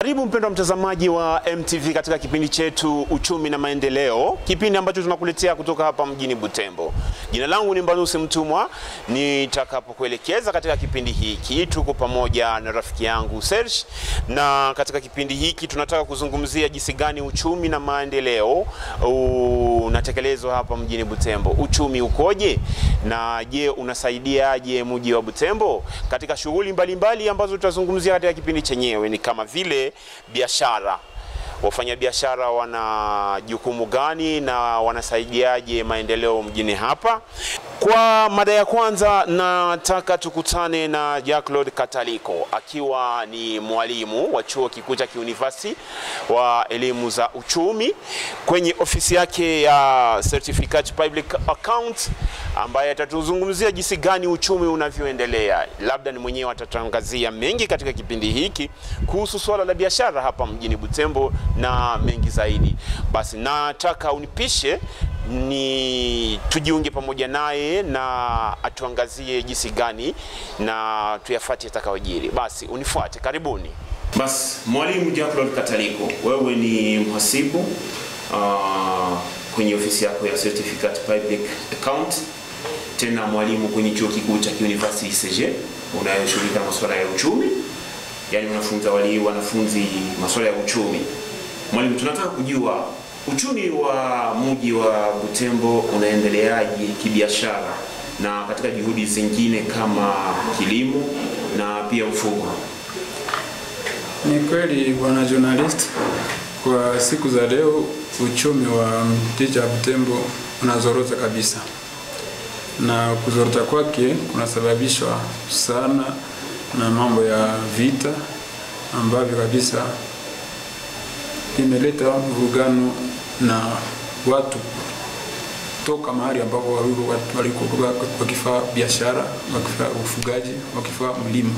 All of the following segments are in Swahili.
Karibu mpendwa mtazamaji wa MTV katika kipindi chetu Uchumi na Maendeleo, kipindi ambacho tunakuletea kutoka hapa mjini Butembo. Jina langu ni Mbanusi Mtumwa. Nitakapokuelekeza katika kipindi hiki, tuko pamoja na rafiki yangu Serge, na katika kipindi hiki tunataka kuzungumzia jinsi gani uchumi na maendeleo unatekelezwa hapa mjini Butembo. Uchumi ukoje, na je, unasaidiaje mji wa Butembo katika shughuli mbalimbali ambazo tutazungumzia katika kipindi chenyewe, ni kama vile biashara. Wafanyabiashara wana jukumu gani na wanasaidiaje maendeleo mjini hapa? Kwa mada ya kwanza, nataka tukutane na Jacques-Claude Kataliko akiwa ni mwalimu wa chuo kikuu cha kiunivasi wa elimu za uchumi kwenye ofisi yake ya Certificate Public Account, ambaye atatuzungumzia jinsi gani uchumi unavyoendelea. Labda ni mwenyewe atatangazia mengi katika kipindi hiki kuhusu swala la biashara hapa mjini Butembo na mengi zaidi. Basi nataka unipishe ni tujiunge pamoja naye na atuangazie jinsi gani na tuyafuate atakayojiri. Basi unifuate, karibuni. Basi mwalimu Jacques-Claude Kataliko, wewe ni mhasibu uh, kwenye ofisi yako ya Certificate Public Account, tena mwalimu kwenye chuo kikuu cha University CG unayoshughulika na masuala ya uchumi, yaani unafunza wali wanafunzi masuala ya uchumi. Mwalimu, tunataka kujua uchumi wa mji wa Butembo unaendeleaje kibiashara na katika juhudi zingine kama kilimo na pia ufugo? Ni kweli bwana journalist, kwa siku za leo uchumi wa jiji la Butembo unazorota kabisa, na kuzorota kwake kunasababishwa sana na mambo ya vita ambavyo kabisa imeleta mvurugano na watu toka mahali ambapo walikuwa wakifaa biashara, wakifaa ufugaji, wakifaa mlimo.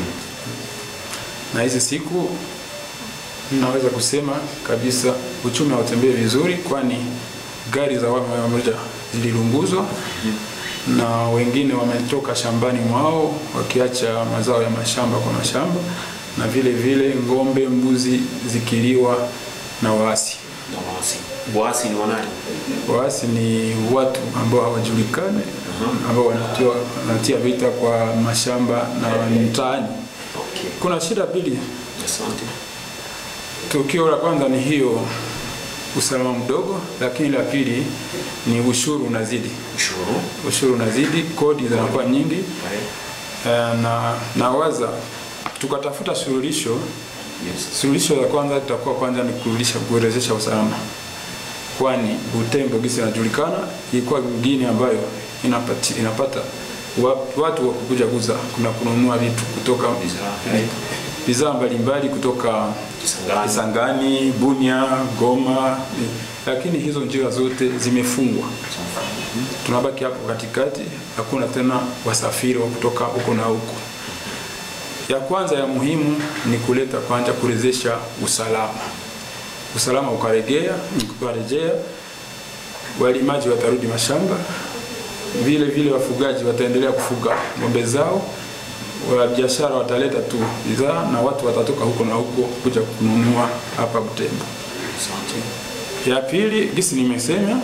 Na hizi siku naweza kusema kabisa uchumi hautembei vizuri, kwani gari za wamoja zililunguzwa na wengine wametoka shambani mwao wakiacha mazao ya mashamba kwa mashamba, na vile vile ng'ombe, mbuzi zikiliwa na waasi. Na waasi. Waasi ni wanani? Waasi ni watu ambao hawajulikani ambao wanatia, wanatia vita kwa mashamba na mtaani. Okay. Kuna shida mbili. Asante. Tukio la kwanza ni hiyo usalama mdogo, lakini la pili ni ushuru unazidi. Ushuru. Ushuru unazidi, kodi zinakuwa nyingi Right. eh, na nawaza tukatafuta suluhisho. Yes. Suluhisho la kwanza tutakuwa kwanza ni kurudisha kurejesha usalama, kwani Butembo gisi inajulikana ilikuwa mgini ambayo inapati, inapata wa- watu wa kukuja kuza kuna kununua vitu kutoka Bidhaa, right. bidhaa mbalimbali kutoka Kisangani. Kisangani, Bunia, Goma, eh, lakini hizo njia zote zimefungwa. Tunabaki hapo katikati, hakuna tena wasafiri wa kutoka huko na huko. Ya kwanza ya muhimu ni kuleta kwanza kurejesha usalama. Usalama ukaregea, ukarejea, walimaji watarudi mashamba, vile vile wafugaji wataendelea kufuga ng'ombe zao, wa biashara wataleta tu bidhaa na watu watatoka huko na huko kuja kununua hapa Butembo. Asante. Ya pili, gisi nimesema,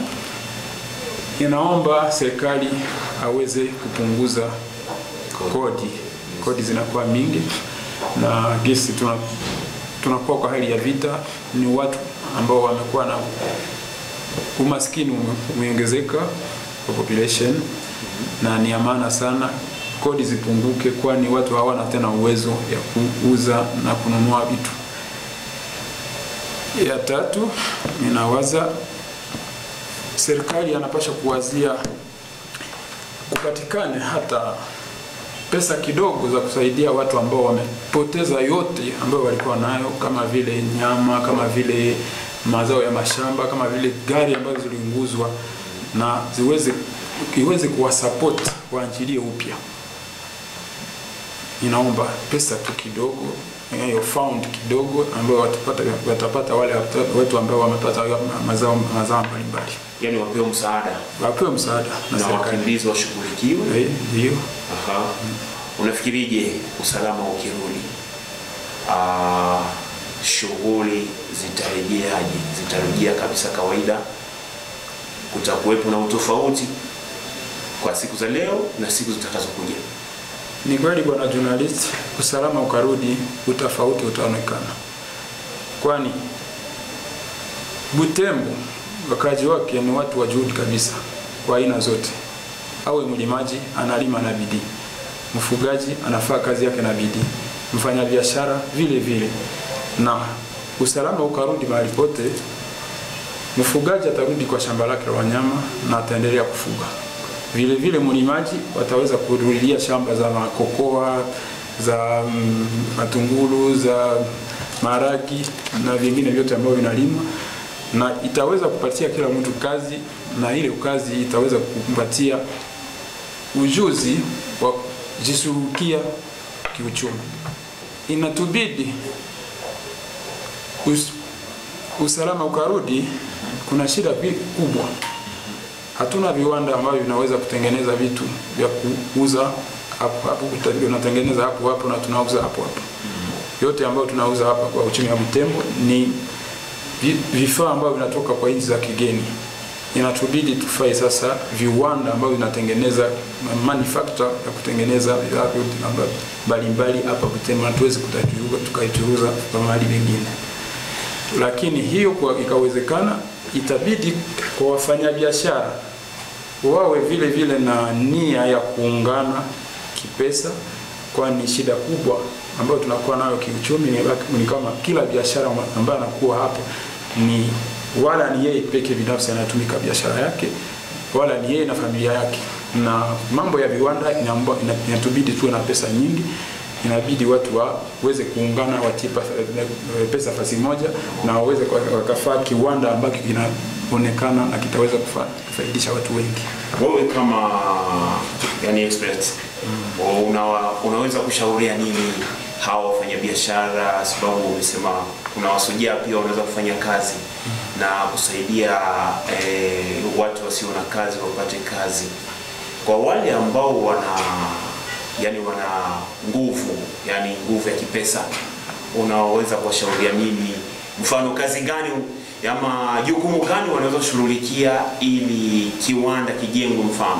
inaomba serikali aweze kupunguza kodi. Kodi zinakuwa mingi na gisi tuna tunakuwa kwa hali ya vita, ni watu ambao wamekuwa na umaskini ume- umeongezeka kwa population, na ni ya maana sana kodi zipunguke, kwani watu hawana tena uwezo ya kuuza na kununua vitu. Ya tatu, ninawaza serikali anapasha kuwazia kupatikane hata pesa kidogo za kusaidia watu ambao wamepoteza yote ambayo walikuwa nayo, kama vile nyama, kama vile mazao ya mashamba, kama vile gari ambazo ziliunguzwa, na ziweze iweze kuwasupport waanjilie upya. Inaomba pesa tu kidogo, eh, hiyo fund kidogo ambayo watapata, watapata wale watu ambao wamepata mazao mazao mbalimbali, Yaani wapewe msaada wapewe msaada na na serikali. wakimbizi washughulikiwe. Eh, Ndio. Aha. Unafikirije usalama ukirudi? Ah, shughuli zitarejeaje? Zitarejea kabisa kawaida? Kutakuwepo na utofauti kwa siku za leo na siku zitakazokuja? Ni kweli bwana journalist, usalama ukarudi, utofauti utaonekana, kwani Butembo wakazi wake ni watu wa juhudi kabisa kwa aina zote. Awe mlimaji analima na bidii, mfugaji anafaa kazi yake na bidii, mfanyabiashara vile vile, na usalama ukarudi mahali pote. Mfugaji atarudi kwa shamba lake la wanyama na ataendelea kufuga vile vile mlimaji wataweza kurudia shamba za makokoa za mm, matungulu za maragi na vingine vyote ambavyo vinalimwa, na itaweza kupatia kila mtu kazi, na ile kazi itaweza kumpatia ujuzi wa kujishughulikia kiuchumi. Inatubidi us, usalama ukarudi, kuna shida kubwa hatuna viwanda ambavyo vinaweza kutengeneza vitu vya kuuza hapo hapo, tunatengeneza hapo hapo na tunauza hapo hapo. Yote ambayo tunauza hapa kwa uchumi wa Butembo ni vifaa ambavyo vinatoka kwa nchi za kigeni. Inatubidi tufai sasa viwanda ambavyo vinatengeneza manufacture ya kutengeneza bidhaa mbalimbali hapa Butembo, na tuweze tukaichuruza kwa mahali mengine, lakini hiyo kwa ikawezekana itabidi kwa wafanyabiashara wawe vile vile na nia ya kuungana kipesa, kwani shida kubwa ambayo tunakuwa nayo kiuchumi ni, ni kama kila biashara ambayo anakuwa hapa ni wala ni yeye peke binafsi anatumika biashara yake, wala ni yeye na familia yake. Na mambo ya viwanda inatubidi tuwe na pesa nyingi, inabidi watu waweze kuungana, watie pesa fasi moja na waweze wakafaa kiwanda ambacho kinaonekana na kitaweza kufaidisha watu wengi. Wewe kama yani expert mm. una, unaweza kushauria nini hawa wafanyabiashara, sababu umesema kuna wasujaa pia wanaweza kufanya kazi mm. na kusaidia eh, watu wasio na kazi wapate kazi, kwa wale ambao wana yani wana nguvu yani nguvu ya kipesa, unaweza kuwashauria nini? Mfano kazi gani ama jukumu gani wanaweza kushughulikia ili kiwanda kijengwe? Mfano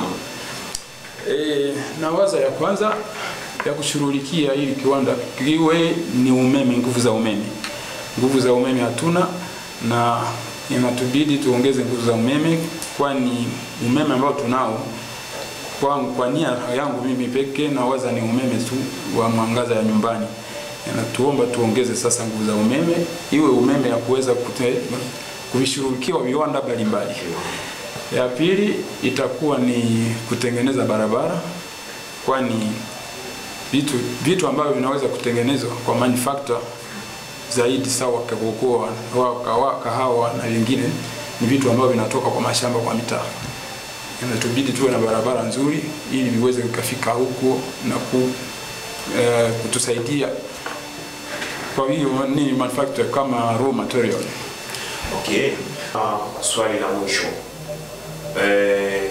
e, nawaza ya kwanza ya kushughulikia ili kiwanda kiwe ni umeme, nguvu za umeme. Nguvu za umeme hatuna na inatubidi tuongeze nguvu za umeme, kwani umeme ambao tunao kwa, kwa nia yangu mimi peke nawaza ni umeme tu wa mwangaza ya nyumbani. Natuomba tuongeze sasa nguvu za umeme, iwe umeme ya kuweza kuvishughulikiwa viwanda mbalimbali. Ya pili itakuwa ni kutengeneza barabara, kwani vitu vitu ambavyo vinaweza kutengenezwa kwa manufacture zaidi sawa kakokoa, kahawa na vingine ni vitu ambavyo vinatoka kwa mashamba kwa mitaa inatubidi tuwe na barabara nzuri ili viweze vikafika huko na ku, e, kutusaidia kwa hiyo ni manufacture kama raw material. Okay. Uh, swali la mwisho eh,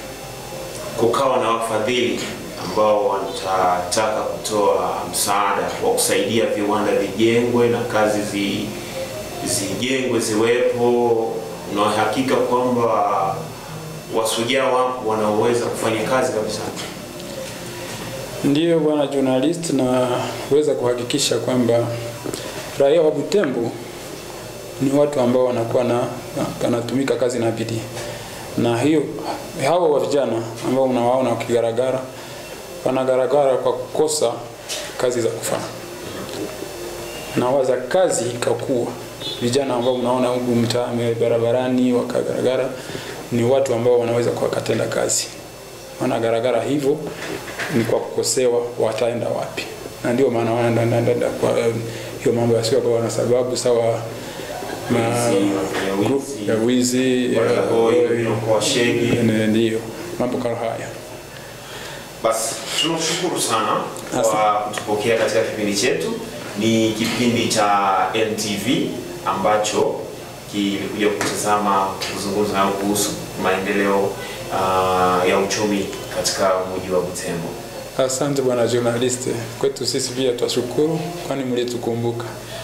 kukawa na wafadhili ambao watataka kutoa msaada wa kusaidia viwanda vijengwe na kazi zi, zijengwe ziwepo, na hakika kwamba wasujaa wapo wanaoweza kufanya kazi kabisa. Ndiyo bwana journalist, naweza kuhakikisha kwamba raia wa Butembo ni watu ambao wanakuwa na wanatumika kazi na bidii, na hiyo hao wa vijana ambao unawaona wakigaragara wanagaragara kwa kukosa kazi za kufanya, na waza kazi ikakuwa vijana ambao unaona huku mtaa barabarani wakagaragara ni watu ambao wanaweza wakatenda kazi. Wanagaragara hivyo ni kwa kukosewa, wataenda wapi? Na ndio maana wanaenda kwa hiyo mambo yasio kwa na sababu sawa na group ya wizi ndio mambo kama haya. Basi tunashukuru sana kwa kutupokea katika kipindi chetu. Ni kipindi cha NTV ambacho kilikuja kutazama kuzungumza nao kuhusu maendeleo uh, ya uchumi katika mji wa Butembo. Asante bwana journalist, kwetu sisi pia twashukuru, kwani mlitukumbuka.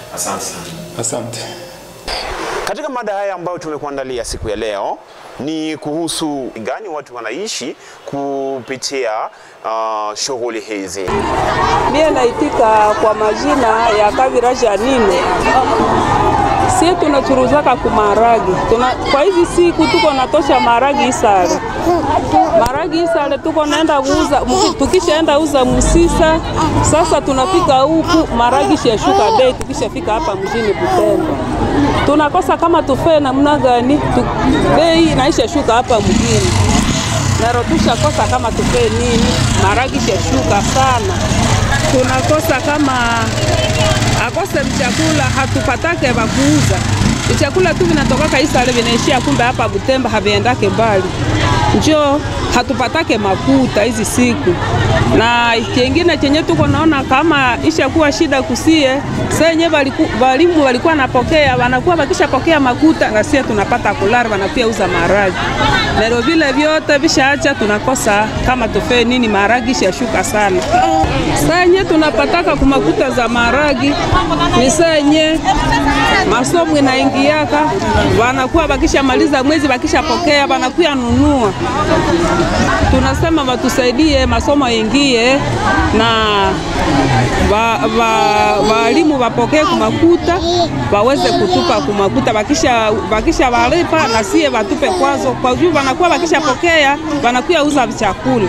Asante sana. Asante. Katika mada haya ambayo tumekuandalia siku ya leo ni kuhusu gani watu wanaishi kupitia uh, shughuli hizi. Mie naitika kwa majina ya Kavira Janine. Sie tunachuruzaka kumaragi tuna, kwa hizi siku tuko natosha maragi Isale, maragi Isale tuko naenda kuuza, mu- tukishaenda uza Musisa. Sasa tunafika huku maragi shashuka bei, tukishafika hapa mjini Butembo tunakosa kama tufee namna gani tu, bei naisha shuka hapa mjini naro tushakosa kama tufee nini, maragi shashuka sana, tunakosa kama akose mchakula hatupatake vakuuza vichakula tu vinatokaka Isale vinaishia, kumbe hapa Butemba haviendake mbali, njo hatupatake makuta hizi siku. Na kingine chenye tuko naona kama ishakuwa shida kusie senye walimu walikuwa napokea wanakuwa wakishapokea makuta na sie tunapata kulari, wanakuya uza maragi nero vile vyote vishaacha, tunakosa kama tufee nini, maragi shashuka sana. Senye tunapataka kumakuta za maragi ni senye masomo inaingiaka, wanakuwa wakishamaliza mwezi, wakishapokea wanakuya nunua. Tunasema watusaidie masomo ingie na walimu wa, walimu wapokee kumakuta waweze kutupa kumakuta, wakisha, wakisha walipa na sie watupe kwazo, kwa juu wanakuwa wakishapokea wanakuya uza chakula.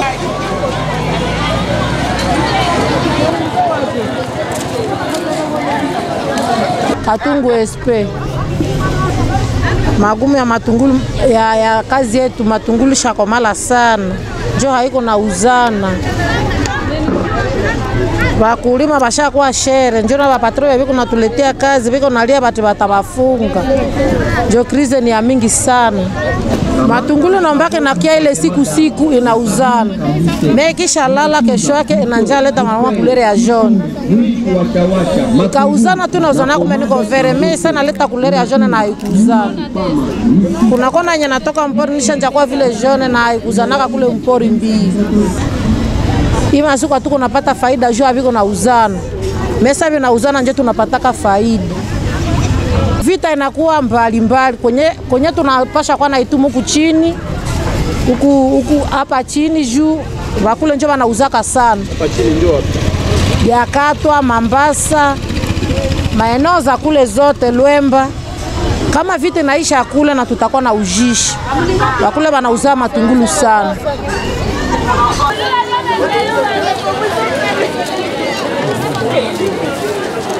Katungu SP magumu ya matungulu ya, ya kazi yetu matungulu shakomala sana, njo haiko na uzana Wakulima bashakuwa shere njo na bapatro biko natuletea kazi biko nalia bati batabafunga, njo krize ni ya mingi sana. Matungulu nombake nakia ile siku siku inauzana me kisha lala kesho yake inanja leta mama kulere ya jaune ikauzana tu nauzana kumeniko vere me sana leta kulere ya jaune na haikuzana. Kuna kona yenye natoka mpori nishanja kwa vile jaune na haikuzanaka kule mpori mbili ima siku tuko napata faida juu aviko na uzana mesa vyo na uzana nje tunapataka faida. Vita inakuwa mbalimbali kwenye, kwenye tunapasha kwa naitumu huku chini huku huku hapa chini juu wakule njo wanauzaka sana Yakatwa, Mambasa, maeneo za kule zote Lwemba. Kama vita inaisha kule na tutakuwa na ujishi wakule wanauzaa matungulu sana.